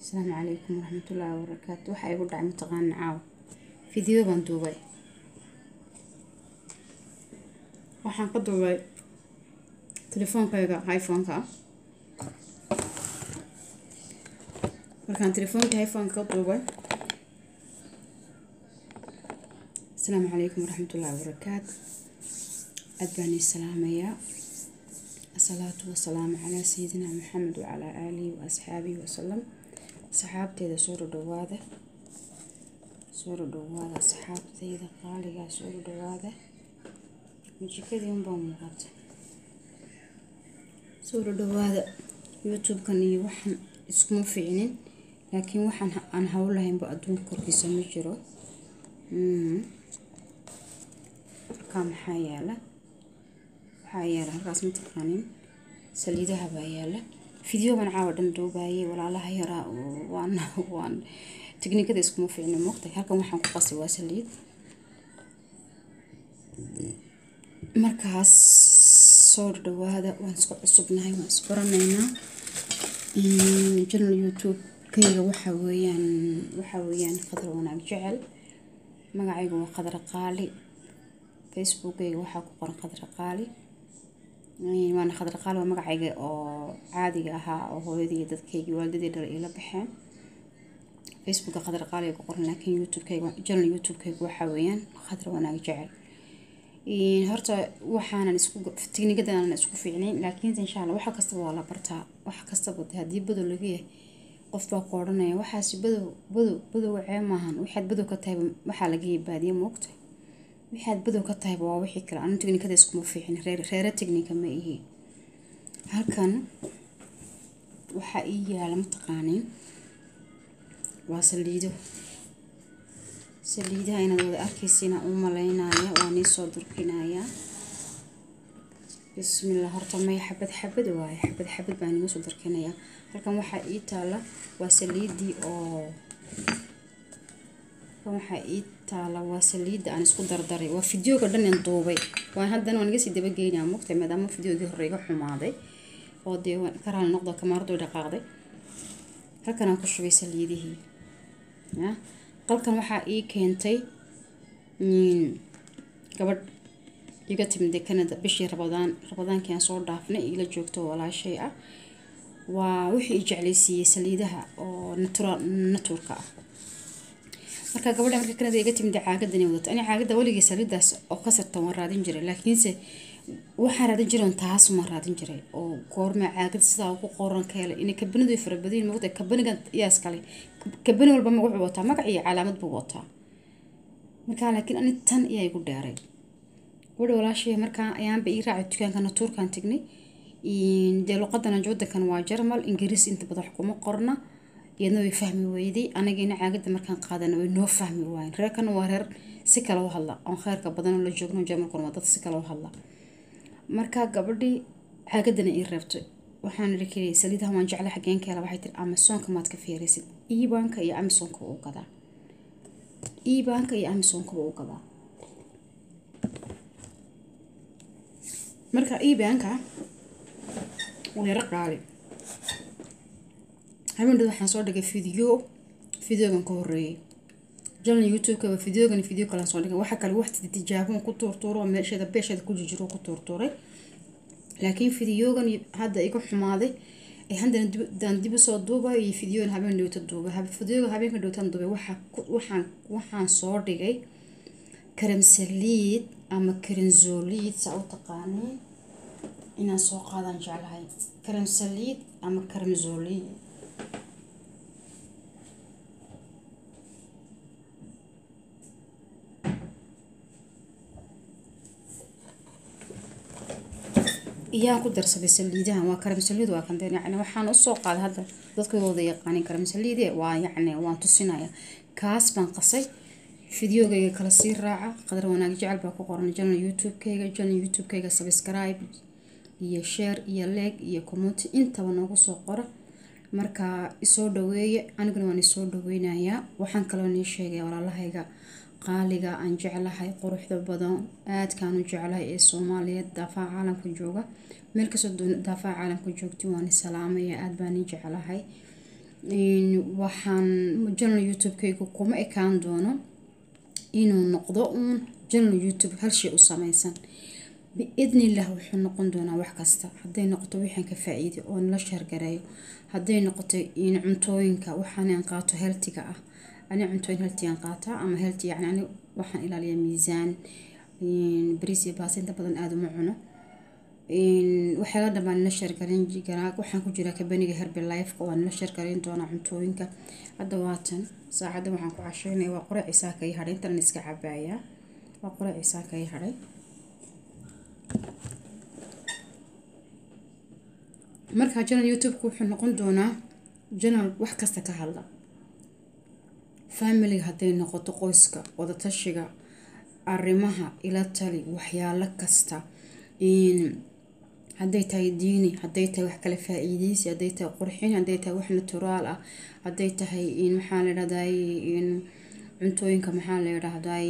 asalaamu calaykum waraxmatullaahi wabarakaatu waxaa igu dhacay mataqaana caaw fidiyo baan duubay waxaan ka duubay telefoonkayga iphone-ka ah markaan telefoonka iphone-ka ka duubay asalaamu calaykum waraxmatullaahi wabarakaatu aad baan ii salaamayaa asalaatu wasalaamu calaa sayidina maxamed wacalaa aalihi wa asxaabihi wasalam saxaabteeda soo dhadhawaada soo dhadhawaada saxaabteyda qaaligaa soo dhadhawaada majikadii unbaa muuqata soo dhadhawaada youtube-kan iyo waxaan iskuma fiicnin laakiin waxaan aan hawlahaynba adduunka korkiisa ma jiro halkaa maxaa yaala waxaa yaala halkaas ma taqaanin saliidaha baa yaala fideogan caawa dhan duubaayay walaalaha yaraa waan waan tiknikada iskuma fiicno moogtay halkan waxaan ku qasay waa saliid markaas soo dhawaada waan isku cusubnahay waan isbaranaynaa janal youtube-kayga waxaa weeyaan waxaa weeyaan qadar wanaag jecel magacayga waa qadar qaali facebookayga waxaa ku qoran qadar qaali waana khadar qaali waa magacayga oo caadiga ahaa oo hooyadii dadkaygii waalidadii dhal iila baxeen facebooka khadar qaaliga ku qoran laakiin youtube-kayga janal youtube-kayga waxaa weeyaan khadar wanaag jecel horta waxaanan isku tiknikadaanan isku fiicnayn laakiin insha allah waxa kastaba waa la bartaa wax kastaba haddii badow laga yahay qof baa ku odhanaya waxaasi badow badow badow wacee maahan waxaad badow ka tahay waxaa laga yibaadiye moogta waxaad badow ka tahayba waa wixii kale anu tiknikada iskuma fiicin reere tiknika ma ihi halkan waxaa ii yaala mataqaaniin waa saliido saliidaha inaad wada arkaysiina u malaynaya waa nii soo durkinayaa bismillah horta may xabad xabad waaye xabad xabad baa niga soo durkinayaa halkan waxaa ii taala waa saliidii oo halkan waxaa ii taala waa saliidda aan isku dardaray waa fideoga dhan aan duubay waan haddana waan iga sii dabageynaa mugtay maadaama fideogii hore iga xumaaday oo dee ka raali noqdo kamaaradu dhaqaaqday halkan aan ku shubay saliidihii qalkan waxaa ii keentay gabadh iga timide canada bishii rabadaan rabadaankii aan soo dhaafnay igala joogto walaashay ah waa wixii i jeclaysiiyey saliidaha oo natura naturka ah marka gabadha marka canada iga timid caagadani wadato ani caagada weligii saliidaas oo ka sartan waan raadin jiray laakiinse waxaan raadin jiray taas ma raadin jiray oo goorma caagada sidaa ku qoran ka helay inay kabanidu farabadiin moogta kabaniga yaas kale kabani walba wuxuu wataa magac iyo calaamad buu wataa markaa laakiin ani tan iyaa igu dheeray gabadha walaashay markaa ayaanba ii raacay dukaanka natuurkan tagnay dee luqadana wadankan waa jarmal ingiriis inta badan wax kuma qorna iyadna way fahmi weyday anagina caagada markaan qaadana way noo fahmi waayen reerkana waa reer si kale u hadla oon kheyrka badan la joogno jarmalkuna waa dad si kale u hadla markaa gabadhii caagadana ii reebtay waxaan iri keliya saliidaha waan jeclay xageen ka hela waxay tiri amazonka maad ka fiiraysid ibanka iyo amazonka u gadaa ibanka iyo amazonka u gadaa marka ibanka waa yaro qaali habeendood waxaan soo dhigay video videogan ka horeeyay janal youtube-ka waa videogan video kalaan soo dhigay waxa kale wax tijaabon ku tuurtuuro oo meesheeda beesheeda ku jirjiro ku tuurtuuray laakiin videogan hadda iga xumaaday ee haddana daan dib usoo duubay iyo videogan habeen dhowta duubay videoga habeenka dhowtaan duubay waxaan waxaan soo dhigay karamsaliid ama karinzoliid saa u taqaaniin inaan soo qaadaan jeclahay karamsaliid ama karamzoliid iyaan ku darsaday saliidahan waa karamsaliid waa kan yani waxaan usoo qaaday hadda dadkooda yaqaanin karamsaliide waa yacni waan tusinaya kaas baan qasay fideogayga kala sii raaca qadar wanaag jecel baa ku qoran janal youtube-kayga janal youtube-kayga subscribe iyo share iyo leeg iyo community intaba noogu soo qora marka isoo dhaweeye aniguna waan isoo dhaweynayaa waxaan kaloo nii sheegaya walaalahayga qaaliga aan jeclahay quruxda badan aadkaan u jeclahay ee soomaaliyeed daafaha caalamka jooga meel kastoo daafaha caalamka joogti waan salaamaya aad baan ii jeclahay waxaan janal youtube-kaygu kuma ekaan doono inuu noqdo uun janal youtube hal shay u sameysan biidnillah wuxuu noqon doonaa wax kasta hadday noqoto wixaan ka faa-iiday oo nala sheergareeyo hadday noqoto in cuntooyinka waxaan qaato heltiga ah ani cuntooyin heltigaan qaataa ama helti yani ani waxaan ilaaliyaa miisaan bariis iyo baas inta badan aada uma cuno waxyaala dhanbaan nala sheergareyn garaa waxaan ku jiraa kabaniga herbe lifeka waa nala sheergareyn doonaa cuntooyinka hadda waatan saacadda waxaan ku casheynaya waa qore cisaa kai hadhay intan iska cabaayaa waa qore cisaa kai hadhay markaa janal youtube-ku wuxuu noqon doonaa janal wax kasta ka hadla familiga hadday noqoto qoyska wadatashiga arrimaha ila tali waxyaalo kasta hadday tahay diini hadday tahay wax kale faa-iideysi hadday tahay qurxin hadday tahay wax naturaal ah hadday tahay maxaa la dhahday cuntooyinka maxaa la dhahday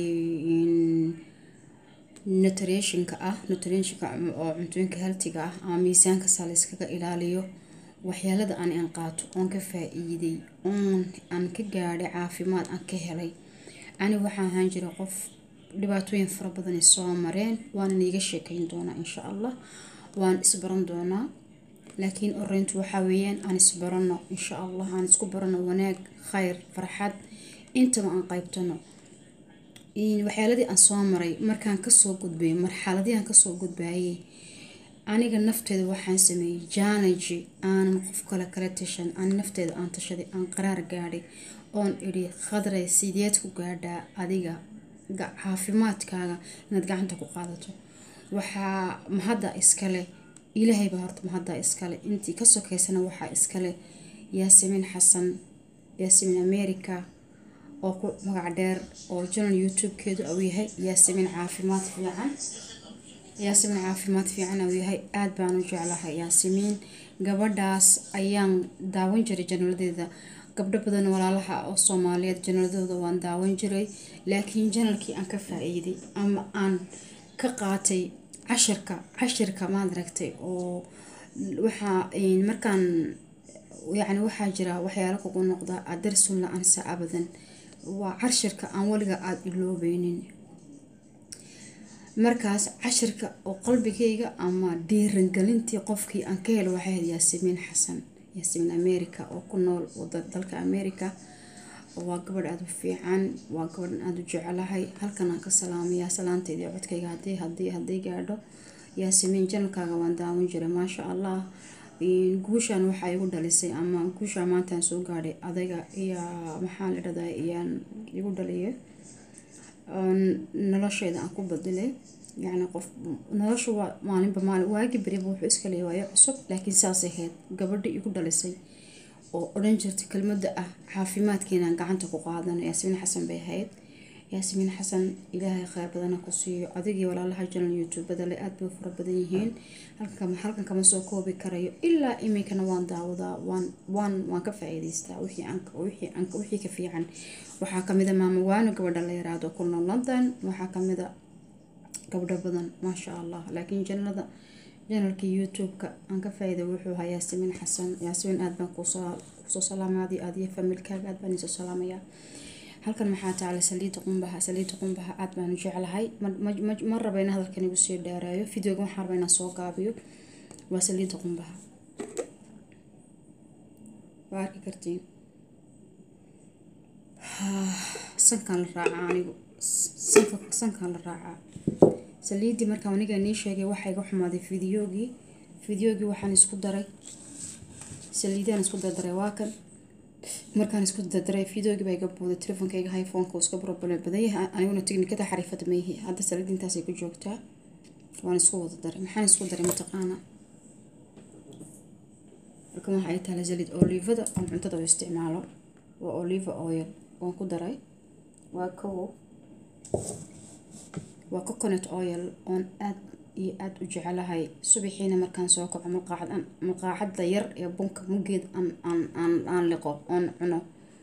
nutritionka ah nutritionka oo cuntooyinka haltiga ah ama miisaanka saa la iskaga ilaaliyo waxyaalada aan aan qaato oon ka faa-iiday oon aan ka gaadhay caafimaad aan ka helay ani waxaa ahaan jira qof dhibaatooyin fara badan soo mareen waana niiga sheekeyn doonaa insha allah waan isbaran doonaa laakiin oreyntu waxaa weeyaan aan isbarano insha allah aan isku barano wanaag khayr farxad intaba aan qaybtano waxyaaladii aan soo maray markaan kasoo gudbay marxaladii aan kasoo gudbayay aniga nafteeda waxaan sameeyey challenge aanan qof kale kala tashan aan nafteeda aan tashaday aan qaraar gaadhay oon idhi khadray sideed ku gaadhaa adiga caafimaadkaaga inaad gacanta ku qaadato waxaa mahadda iskale ilaahay baa horta mahadda iskale intii ka sokeysana waxaa iskale yaasimiin xasan yaasimiin america oo ku magac dheer oo janal youtube-keedu uu yahay yaasimiin caafimaad fiican yaasimiin caafimaad fiican uu yahay aada baan u jeclahay yaasimiin gabadhaas ayaan daawan jiray janaladeeda gabdho badan walaalaha oo soomaaliyeed janaladooda waan daawan jiray laakiin janalkii aan ka faa-iiday ama aan ka qaatay cashirka cashirka maad aragtay oo waxaa markaan yacni waxaa jira waxyaalo kugu noqda adarsun la ansa abadan waa cashirka aan weliga aada iloobeynin markaas cashirka oo qalbigayga ama dhiirangelintii qofkii aan ka helo waxay ahayd yaasimiin xasan yaasimiin america oo ku nool dalka america waa gabadh aada u fiican waa gabadhan aada u jecelahay halkan aan ka salaamayaa salaanteedii codkayga hadii hadii hadday gaadho yaasimiin janalkaaga waan daawan jiray maasha allah guushaan waxaa igu dhalisay ama guushaan maantaan soo gaadhay adayga iyo maxaa la dhahdaa iyaan igu dhaliyay nolosheeda aan ku badilay yacni qof nolosha waa maalinba maalin waagi beriba wuxuu iska leeyahay waayo cusub laakiin saas ahayd gabadha igu dhalisay oo odhan jirtay kelmadda ah caafimaadkeenaan gacanta ku qaadano yaasimiin xasan bay ahayd yaasimiin xasan ilaahay kheyr badana ku siiyo adigii walaalaha janal youtubada le aada bay u fara badan yihiin halkan kama soo koobi karayo ilaa iminkana waan daawadaa waan waan waan ka faa-iideystaa wixii ka fiican waxaa kamida maama waano gabadha la yaraado ku nool london waxaa kamida gabdho badan maasha allah laakiin janalada janalkii youtube-ka aan ka faa-iiday wuxuu ahaa yaasimiin xasan yaasimiin aada baan kusoo salaamay adi adiyo familkaaga aada baan isoo salaamayaa halkan maxaa taala saliida qumbaha saliida qumbaha aada baan u jeclahay ma raba in hadalkan igu sii dheereeyo videoga waxaan raba inaan soo gaabiyo waa saliida qumbaha waa arki kartiin sankaan la raacaa anigu sankaan la raacaa saliidii markaa aniga nii sheegay waxaa iga xumaaday fideogii fideogii waxaan isku daray saliidaan isku dardaray waa kan markaan isku dardaray fideogii baa iga buuday telefonkayga iphoneka iska problem badan yahay aniguna tiknikada xariifada mayhi hadda saliid intaasay ku joogtaa waan isku wada daray maxaan isku daray mataqaana markan waxa ay tahay saliid olivada aan cuntada u isticmaalo waa oliva oil waan ku daray waa kow waa coconut oil oon aad iyo aada u jecelahay subaxiina markaan soo kaco malqaacad malqaacadda yar ee bunka muggeed aan aan aan aan liqo oon cuno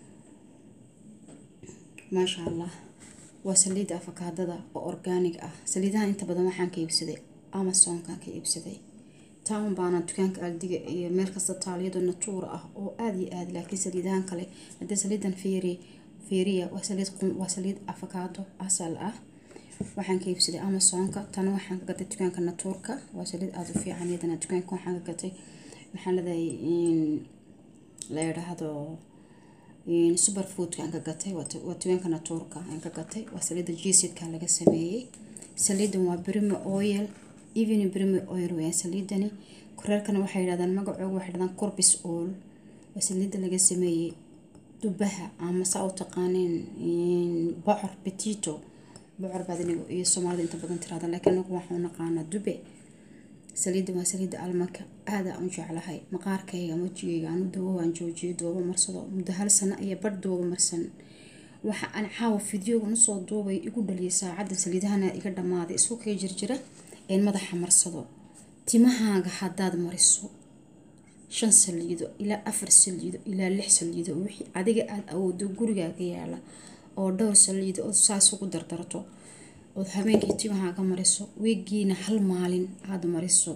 maasha allah waa saliidda afakaadada oo orgaanig ah saliidahan inta badan waxaan ka iibsaday amazonkaan ka iibsaday town baana dukaanka aldiga iyo meel kasta taaliyado natuura ah oo aada iyo aada laakiin saliidahan kale hadii saliidan feeri feeriya waa saliid waa saliid afakaado asal ah waxaan ka iibsaday amazonka tana waxaan ka gatay dukaanka natuurka waa saliid aada u fiican iyadana dukaanka waxaan ka gatay maxaa leedahay la yidhaahdo superfoodka aan ka gatay waa dukaanka natuurka aan ka gatay waa saliida jisidka laga sameeyey saliidan waa brimo oil even brimo oil weyaan saliidani koreerkana waxay yidhahdaan magacooga waxay yidhahdaan corbis oil waa saliida laga sameeyey dubaha ama saa u taqaaneen bocor petito bocor baad inigu iyo soomaalida inta badan tirahda laakiin anagu waxaan naqaanaa dube saliidda waa saliidda almanka aada aan u jeclahay maqaarkayga wejigayga aanu doobo waan joojiyay doobo marsado muddo hal sano iyo bar doobo marsan waxa aan caawa fideoga nusoo duubay igu dhaliyay saacadda saliidahana iga dhammaaday isku kay jirjira een madaxa marsado timahaaga haddaad mariso shan saliido ilaa afar saliido ilaa lix saliido wixii adiga aada awoodo gurigaaga yaala oo dhowr saliido oo saas ugu dardarto ood habeenkii timahaaga mariso weegiina hal maalin aada mariso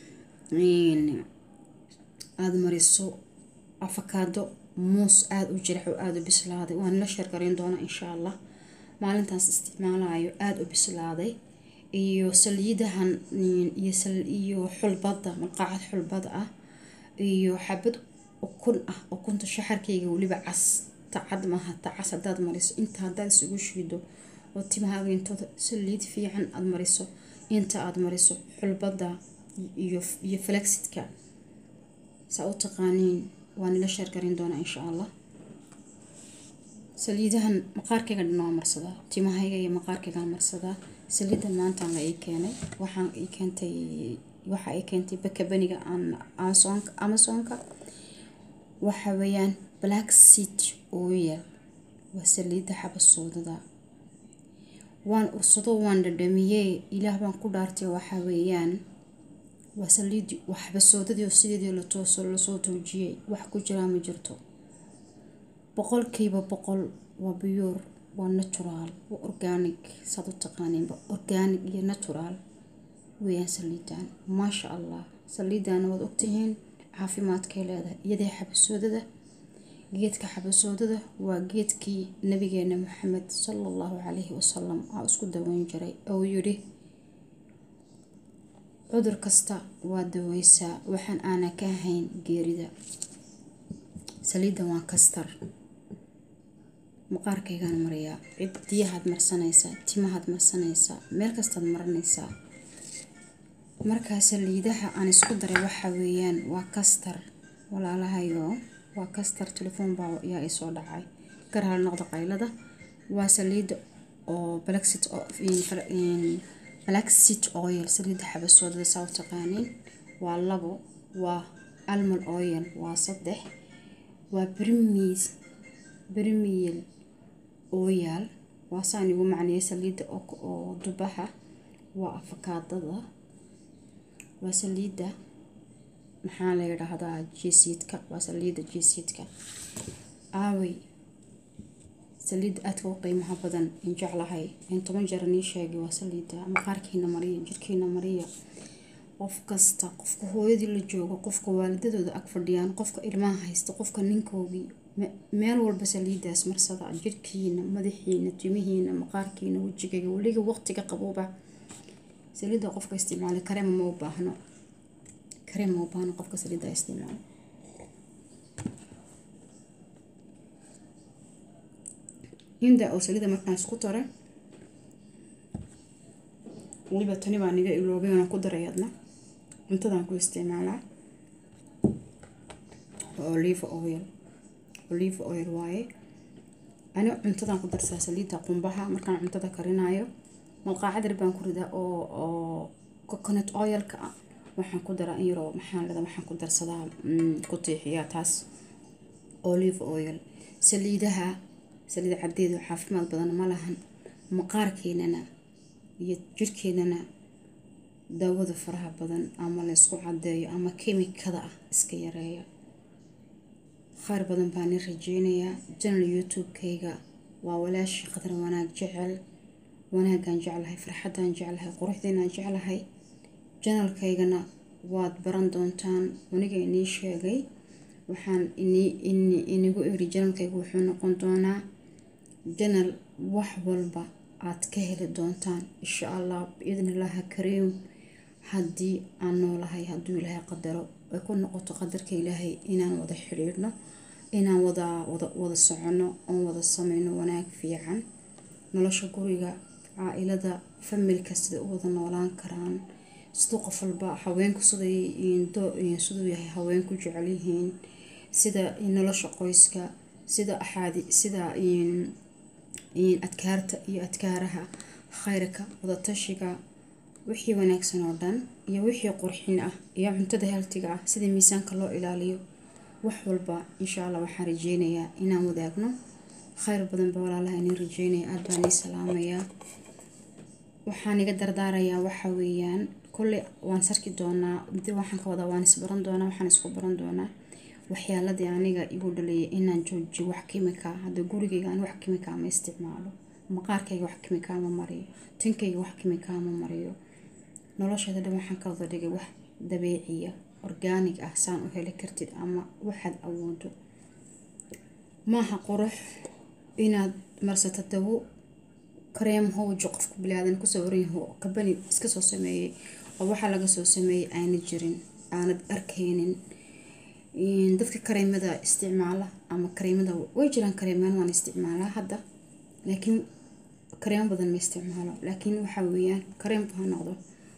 aada mariso afakaado muus aada u jirax oo aada u bislaaday waan la sheergarayn doonaa insha allah maalintaas isticmaalayo aada u bislaaday iyo saliidahan iyo xulbada malqaacad xulbad ah iyo xabad ukun ah ukunta shaxarkayga weliba cas tacad maaha tacas hadaad mariso inta hadaad isugu shiido oo timahaaga intooda saliid fiican aada mariso inta aada mariso xulbada iyo flexidka saa u taqaaniin waan ila sheergarin doonaa insha allah saliidahan maqaarkayga dhan waa marsadaa timahayga iyo maqaarkaygaan marsadaa saliidan maantaan la ii keenay waxaan ii keentay waxa ay keentay bakabaniga amazonka waxa weeyaan black seat oil waa saliidda xabasoodada waan ursado waan dhadhamiyey ilaah baan ku dhaartay waxa weeyaan waa saliidii waa xabasoodadii oo sideedii latooso lasoo toojiyey wax ku jiraa ma jirto boqolkiiba boqol waa biyuur waa natural waa organic saad u taqaaniinba organic iyo natural weeyaan saliidan maasha allah saliidana waad ogtihiin caafimaadkay leedahay iyadee xabasoodada geedka xabasoodada waa geedkii nabigeena maxamed sala allahu calayhi wasalam aa isku daweyn jiray ou yidhi cudur kasta waa daweysaa waxaan aana ka ahayn geerida saliiddan waa kastar maqaarkaygaan mariyaa cidiyahaad marsanaysaa timahaad marsanaysaa meel kastaad maranaysaa markaa saliidaha aan isku daray waxa weeyaan waa kastar walaalahayo waa kastar telefoon baa yaa isoo dhacay garhal noqda qaylada waa saliida oo blacksit blacksit oil saliida xabasoodada saa u taqaaniin waa labo waa almond oil waa saddex waa brimis brimiel oyaal waa saan igu macneeyay saliida oo dubaha waa afakaadada waa saliida maxaa la yidhaahdaa jesiidka waa saliida jesiidka aawey saliida aadka u qiimaha badan in jeclahay in toban jeer nii sheegay waa saliida maqaarkiina mariya jirkiina mariya qof kasta qofka hooyadii la joogo qofka waalidadooda ag fadhiyaan qofka ilmaha haysta qofka ninkoogii meel walba saliidaas marsada jirkiina madaxiina timihiina maqaarkiina wejigayga weliga waqtiga qabooba saliida qofka isticmaala kareema ma u baahno kareem ma u baahno qofka saliida isticmaala inda oo saliida markaan isku daray weliba tani baa niga iloobay oona ku daray adna cuntadaan ku isticmaalaa olive oil olive oil waaye ani cuntadan ku darsaa saliida qumbaha markaan cuntada karinayo malqaacad yar baan ku ridaa oo oo coconut oilka ah waxaan ku daraa in yaroo maxaan leedaa waxaan ku darsadaa ku tiixiyaa taas olive oil saliidaha saliid cadeedu caafimaad badan ma lahan maqaarkeenana iyo jirkeenana daawada faraha badan ama la ysku cadeeyo ama kemikada ah iska yareeya khayr badan baan i rajeynayaa janal youtube-kayga waa walaashii qadar wanaag jecel wanaagaan jeclahay farxaddaan jeclahay quruxdeenaan jeclahay janalkaygana waad baran doontaan aniga inii sheegay waxaan inigu iri janalkaygu wuxuu noqon doonaa janal wax walba aad ka heli doontaan insha allah biidnillaahi kariim haddii aan noolahay hadduu ilaahay qadaro ay ku noqoto qadarka ilaahay inaan wada xidhiidhno inaan wada wada soconno oon wada sameyno wanaag fiican nolosha guriga caa-ilada familka sida u wada noolaan karaan siduu qof walba haweenku siduu yahay haweenku jecel yihiin sida nolosha qoyska sida axaadi sida adkaarta iyo adkaaraha khayrka wadatashiga wixii wanaagsan oo dhan iyo wixii qurxin ah iyo cuntada haltiga ah sida miisaanka loo ilaaliyo wax walba insha allah waxaan rajeynayaa inaan wadaagno khayr badan ba walaalaha inii rajeynaya aada baan ii salaamayaa waxaan iga dardaarayaa waxa weeyaan kolley waan sarki doonaa waxaan ka wadaa waan isbaran doonaa waxaan isku baran doonaa waxyaaladii aniga igu dhaleeyay inaan joojiyo wax kimika hadda gurigayga aan wax kimika ma isticmaalo maqaarkayga wax kimika ma mariyo tinkayga wax kimika ma mariyo nolosheeda dhan waxaan ka wada dhigay wax dabiiciya orgaanig ah saan u heli kartid ama waxaad awoodo maaha qurux inaad marsato dawo kareem howjo qofka bilaadan kusoo waranyaho kabani iska soo sameeyey oo waxaa laga soo sameeyey aana jirin aanad arkaynin dadka kareemada isticmaala ama kareemada way jiraan kareemaan waan isticmaalaa hadda laakiin kareemo badan ma isticmaalo laakiin waxaa weeyaan kareemku ha noqdo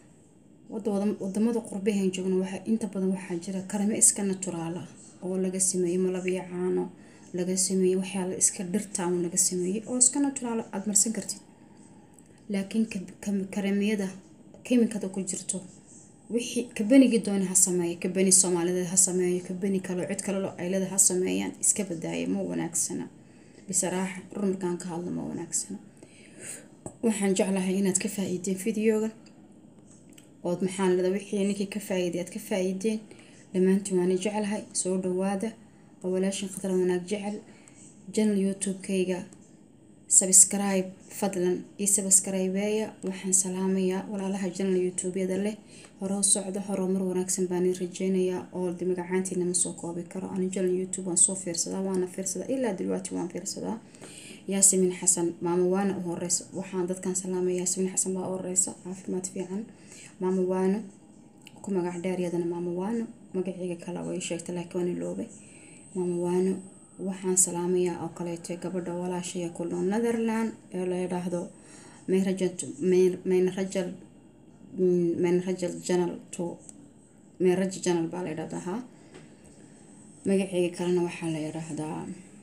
wadamada qurbahan joogno waxa inta badan waxaa jira kareemo iska naturaala oo laga sameeyey malabiyo caano laga sameeyey waxyaala iska dhirtaan laga sameeyey oo iska naturaal aada marsan kartid laakiin kareemiyada kemikada ku jirto wixii kabanigii doona ha sameeya kabani soomaalida ha sameeyo kabani kale cid kalelo aylada ha sameeyaan iska badaaya ma wanaagsana bisaraaxa rur markaan ka hadlo ma wanaagsana waxaan jeclahay inaad ka faa-iideen videoga ood maxaan leda wixii ninkii ka faa-iiday aad ka faa-iideen dhammaantiin waana jeclahay soo dhawaada oo walaashin khatar wanaag jecel janal youtube-kayga sabscribe fadlan io sabscribeeya waxaan salaamayaa walaalaha janal youtube-yada leh hore socdo horumar wanaagsan baan rajeynayaa oo de magacaantiina ma soo koobi karo ani janal youtube waan soo fiirsadaa waana fiirsadaa ilaa dilwaati waan fiirsadaa yaasimin xasan maamo waana u horeysa waxaan dadkan salaamaya yaasimin xasan baa u horeysa caafimaad fiican maamo waano ku magac dheer yadana maamo waano magaceyga kale way sheegta laakiin waan iloobay maamo waano waxaan salaamayaa oo kaleeto gabadha walaashaya ku nool netherland ee la yidhaahdo meynrajal meynrajal janal to meynraja janal baa la yidhahdaa magaceyga kalena waxaa la yidhaahdaa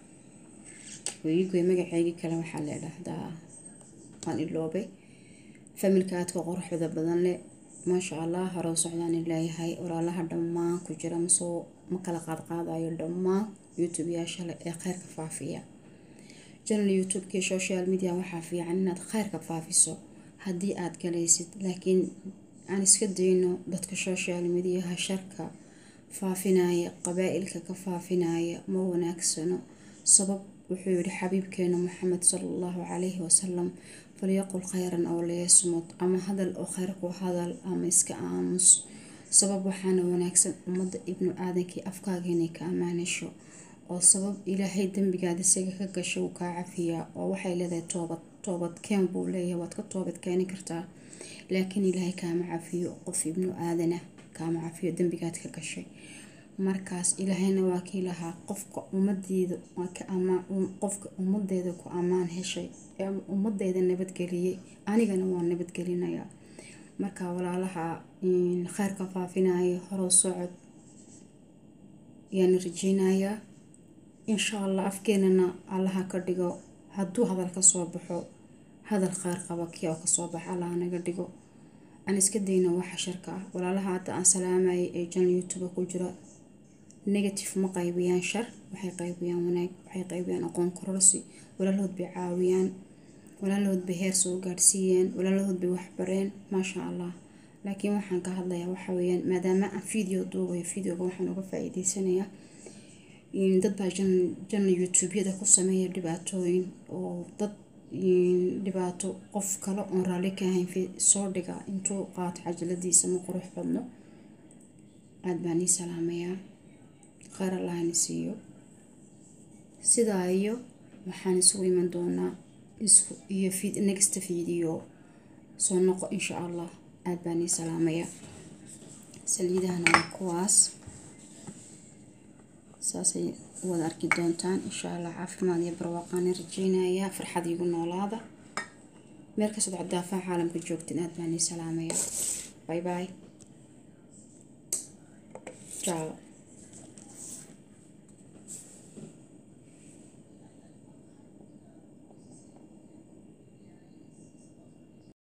weyigoy magaceygii kale waxaa la yidhaahdaa waan iloobay familka aadka quruxda badan leh maasha allah hore u socdaan leeyahay walaalaha dhammaan ku jira masoo ma kala qaadqaadayo dhammaan youtube-yaasha leh ee kheyrka faafiya janal youtube-kii social media waxaa fiican inaad kheyrka faafiso haddii aad galaysid laakiin aan iska dayno dadka social mediaha sharka faafinaya qabaa-ilka ka faafinaya ma wanaagsano sabab wuxuu yihi xabiibkeena maxamed sala allahu calayhi wasalam falyaqul khayran oo layasmud ama hadal oo kheyr ku hadal ama iska aamus sabab waxaana wanaagsan ummadda ibnu aadankii afkaaga inay ka ammaanasho oo sabab ilaahay dembigaada isaga ka gasho uu kaa cafiyaa oo waxay leedahay toobad toobad keen buu leeyahay waad ka toobad keeni kartaa laakiin ilaahay kaama cafiyo qof ibnu aadana kaama cafiyo dembigaad ka gashay markaas ilaahayna waa kii lahaa qofka ummadeeda qofka ummadeeda ku ammaan heshay ee ummadeeda nabadgeliyey anigana waa nabadgelinayaa marka walaalaha kheyrka faafinaya horow socod ayaana rajeynayaa insha allah afkeenana allaha ka dhigo hadduu hadal kasoo baxo hadal kheyr qaba kii oo kasoo baxa allaha naga dhigo aan iska dayno waxa sharka ah walaalaha hadda aan salaamayay ee janal youtube ku jira negative ma qaybiyaan shar waxay qaybiyaan wanaag waxay qaybiyaan aqoon kororsi walaalahood bay caawiyaan walaalahood bay heer soo gaadhsiiyeen walaalahood bay waxbareen maasha allah laakiin waxaan ka hadlayaa waxa weyaan maadaama aan video duubayo videoga waxaan uga faa-iideysanayaa dad baa janal youtube-yada ku sameeya dhibaatooyin oo dad dhibaato qof kale oon raalli ka ahayn soo dhiga intuu qaato cajaladiisa ma qurux badno aada baan ii salaamayaa kheyr allahna siiyo sidaa iyo waxaan isugu iman doonaa isku iyo vid next video soo noqo insha allah aada baan ii salaamayaa saliidahana waa kuwaas saasay wada arki doontaan insha allah caafimaad iyo barwaaqaana rajeynayaa farxad igu noolaada meel kastoo codaafaha caalamka joogtin aada baan ii salaamayaa bye bye ciao